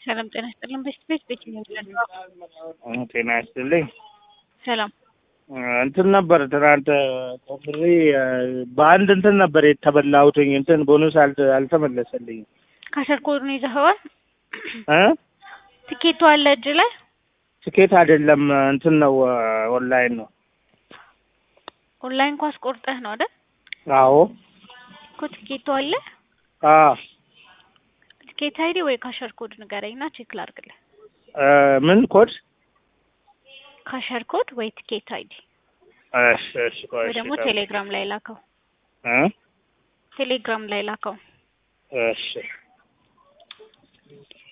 ሰላም ጤና ይስጥልን። በስት ቤት ቤት ነው ጤና ይስጥልኝ። ሰላም እንትን ነበር ትናንት ቆፍሬ በአንድ እንትን ነበር የተበላሁትኝ እንትን ቦኑስ አልተ- አልተመለሰልኝም ካሸር ኮድ ነው ይዘኸዋል? እ ትኬቱ አለ እጅ ላይ? ትኬት አይደለም እንትን ነው ኦንላይን ነው። ኦንላይን ኳስ ቆርጠህ ነው አይደል? አዎ እኮ ትኬቱ አለ። አ ትኬት አይዲ ወይ ካሸር ኮድ ንገረኝና ቼክ ላድርግልህ። እ ምን ኮድ? ካሸር ኮድ ወይ ትኬት አይዲ እሺ እሺ ቆይ ወይ እሺ ደግሞ ቆይ። ቴሌግራም ላይ ላከው። እ ቴሌግራም ላይ ላከው። እሺ